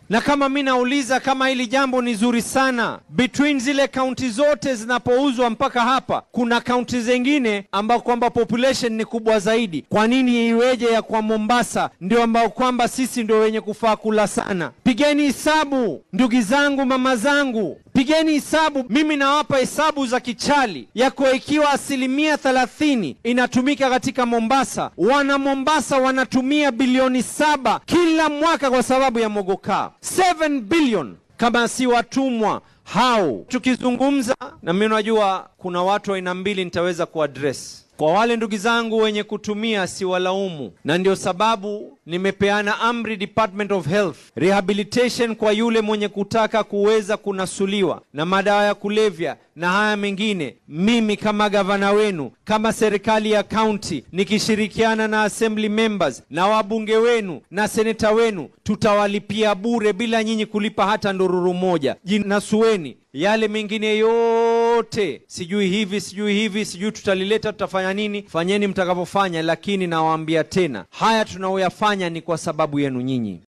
Na kama mi nauliza kama hili jambo ni zuri sana, between zile kaunti zote zinapouzwa mpaka hapa, kuna kaunti zingine ambao kwamba population ni kubwa zaidi. Kwa nini iweje ya kwa Mombasa ndio ambao kwamba sisi ndio wenye kufaa kula sana? Pigeni hesabu ndugu zangu, mama zangu, pigeni hesabu. Mimi nawapa hesabu za kichali yako, ikiwa asilimia thelathini inatumika katika Mombasa, wana Mombasa wanatumia bilioni saba kila mwaka kwa sababu ya mogokaa 7 billion kama si watumwa hao. Tukizungumza na mimi, unajua kuna watu aina mbili nitaweza kuaddress kwa wale ndugu zangu wenye kutumia siwalaumu, na ndio sababu nimepeana amri Department of Health rehabilitation kwa yule mwenye kutaka kuweza kunasuliwa na madawa ya kulevya na haya mengine. Mimi kama gavana wenu, kama serikali ya kaunti, nikishirikiana na assembly members na wabunge wenu na seneta wenu, tutawalipia bure bila nyinyi kulipa hata ndururu moja. Jinasueni yale mengine yote, sijui hivi sijui hivi sijui tutalileta tutafanya nini, fanyeni mtakavyofanya, lakini nawaambia tena, haya tunaoyafanya ni kwa sababu yenu nyinyi.